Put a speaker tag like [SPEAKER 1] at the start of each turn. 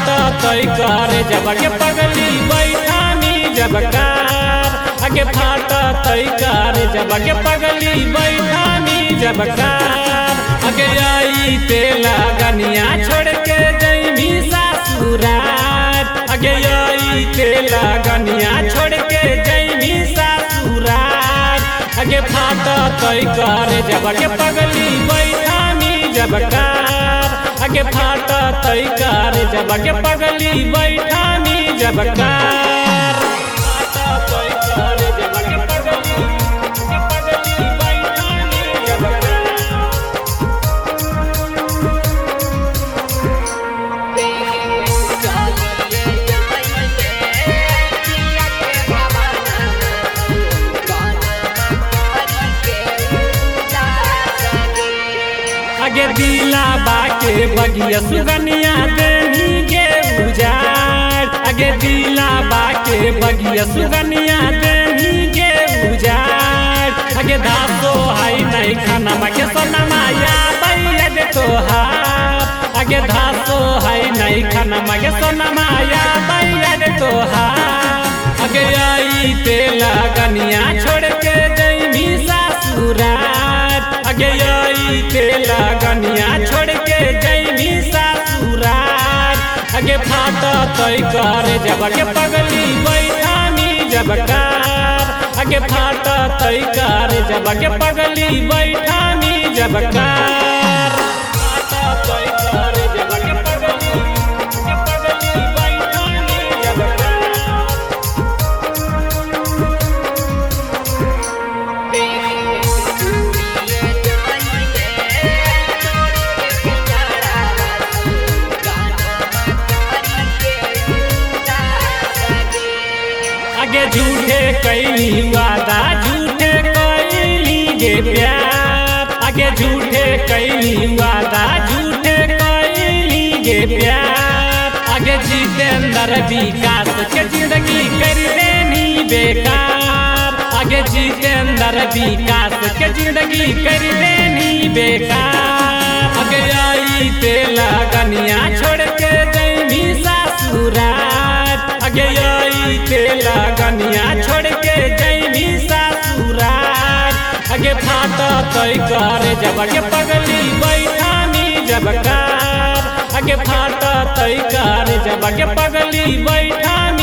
[SPEAKER 1] फाटा तय करे जब के पगली बैठानी जब कार आगे फाटा तय करे जब के पगली बैठानी जब कार आगे आई तेला गनिया छोड़ के जैमी सासुरार आगे आई तेला गनिया छोड़ के जैमी सासुरार आगे फाटा तय करे जब के पगली बैठानी जब कार आगे फाटा तय करे जब के पगली बैठानी जब कार फाटा तय करे जब के पगली के पगली बैठानी जब कार आगे दिला बाके बगिया सुगनिया देनी के उजाड़ आगे दिला बाके बगिया सुगनिया देनी के उजाड़ आगे धासो हाई नहीं खाना मके सोनमा या बैया दे तोहार आगे धासो हाई नहीं खाना मके सोनमा या बैया दे तोहार आगे आई तेला गनिया छोड़ के जैमी सासुरार आगे आई तेला गनिया छोड़ के जैमी सासुरार आगे फाटा तय करे जब के पगली बैठानी जब कार आगे फाटा तय करे जब के पगली बैठानी जब कार फाटा तय करे जब के पगली के पगली बैठानी जब कार आगे झूठे कैली वादा झूठे कैली गे प्यार आगे झूठे कैली वादा झूठे कैली गे प्यार आगे जितेंद्र विकास के जिंदगी कर देनी बेकार आगे जितेंद्र विकास के जिंदगी कर देनी बेकार आगे आई तेला गनिया छोड़ के जैमी सासुरार आगे आई तेला गनिया छोड़ के जैमी सासुरार आगे फाटा तय करे जब के पगली बैठानी जब कार आगे फाटा तय करे जब के पगली बैठानी